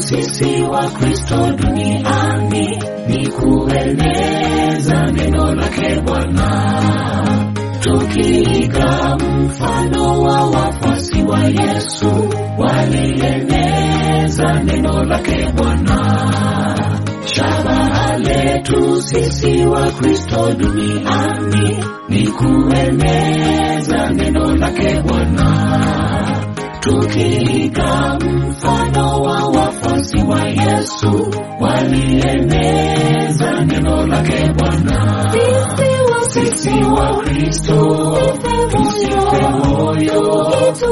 sisi wa Kristo duniani ni kueneza neno lake Bwana, tukiiga mfano wa wafuasi wa Yesu walieneza neno lake Bwana. Shabaha letu sisi wa Kristo duniani ni kueneza neno lake Bwana, tukiiga mfano wa wafuasi wa Yesu walieneza neno lake Bwana. Sisi wa Kristo tusife moyo,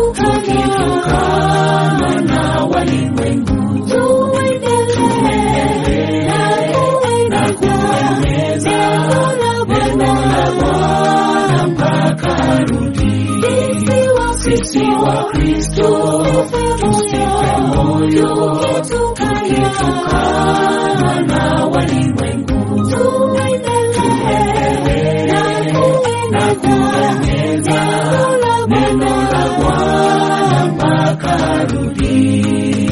tukitukana na walimwengu, tuendelee na kueneza neno la Bwana mpaka arudi. Sisi wa Kristo tusife moyo, tukitukana na walimwengu, tuendelee na kueneza neno la Bwana mpaka arudi.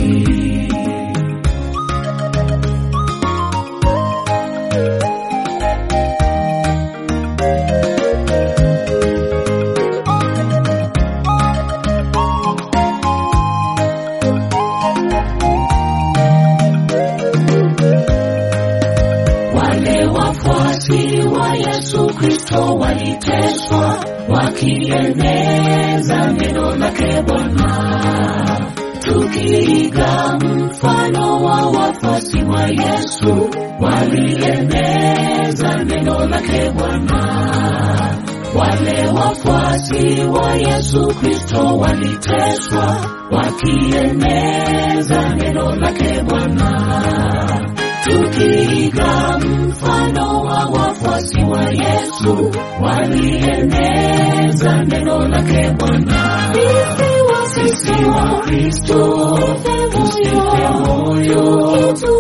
Wale wafuasi wa Yesu Kristo waliteswa wakieneza neno lake Bwana, tukiiga mfano wa wafuasi wa Yesu walieneza neno lake Bwana. Wale wafuasi wa Yesu Kristo waliteswa wakieneza neno lake Bwana tukiiga mfano wa wafuasi wa Yesu walieneza neno lake Bwana. Sisi wa Kristo tusife moyo,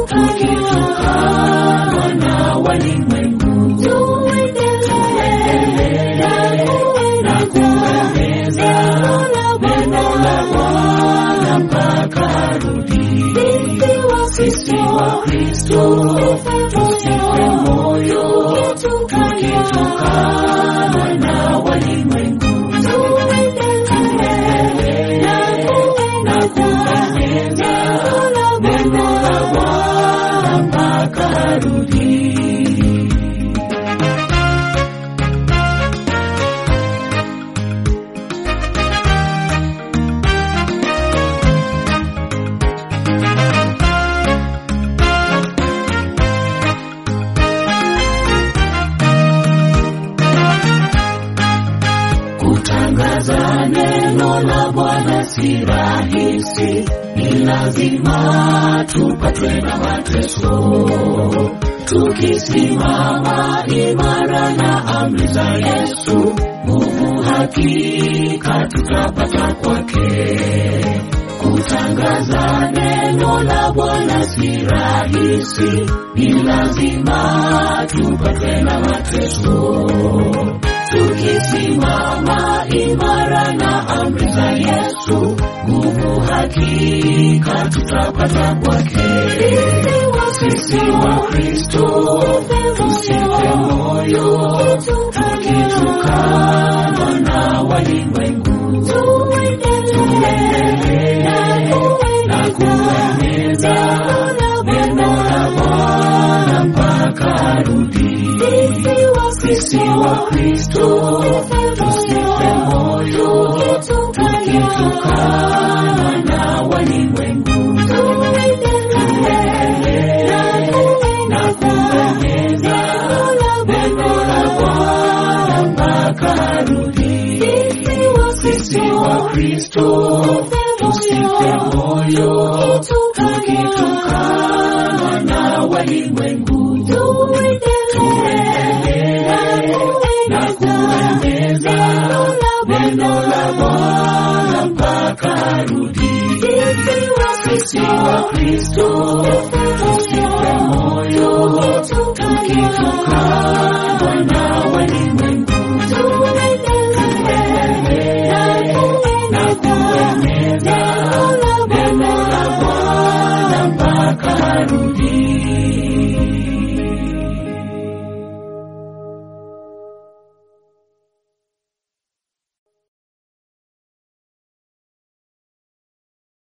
tukitukana na walimwengu, tuendelee na kueneza neno la Bwana mpaka arudi. Sisi wa Kristo tusife moyo, tukitukana na walimwengu, tuendelee na kueneza neno la Bwana mpaka arudi. Kutangaza neno la Bwana si rahisi, ni lazima tupatwe na mateso. Tukisimama imara na amri za Yesu, nguvu hakika tutapata kwake. Kutangaza neno la Bwana si rahisi, ni lazima tupatwe na mateso tukisimama imara na amri za Yesu, nguvu hakika tutapata kwake. Sisi wa Kristo tusife moyo, tukitukana na walimwengu, tuendelee na kueneza neno la Bwana mpaka arudi. Sisi wa Kristo tusife moyo, tukitukana na walimwengu, tuendelee na kueneza neno la Bwana mpaka arudi. Sisi wa Kristo tusife moyo, tukitukana na walimwengu, tuendelee na kueneza neno la Bwana mpaka arudi. Sisi wa Kristo tusife moyo, tukitukana